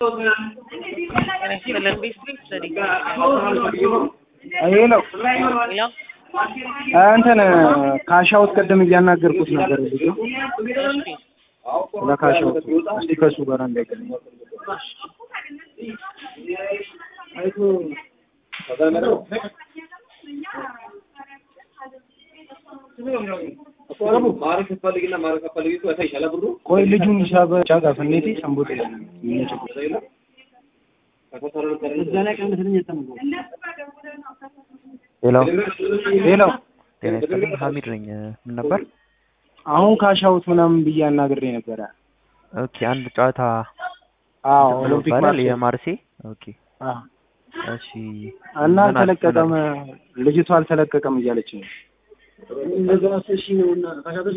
ይሄ ነው እንትን ካሻውት ቅድም እያናገርኩት ነበር ልጁ ስለ ካሻውት እስቲ ከሱ ጋር እንዳይገናኝ ቆይ ልጁን ሂሳብ ጫጋ ፍኔቴ ሰንቦጤ ሄሎ ሄሎ ጤና ይስጥልኝ ሀሚድ ነኝ ምን ነበር አሁን ካሻውት ምናምን ብዬ አናግሬ ነበረ ኦኬ አንድ ጨዋታ አዎ ኦሎምፒክ ይባላል ማርሴ የማርሴ ኦኬ አዎ እሺ እና ምን አል- አልተለቀቀም ምን አል- ልጅቷ አልተለቀቀም እያለች ነው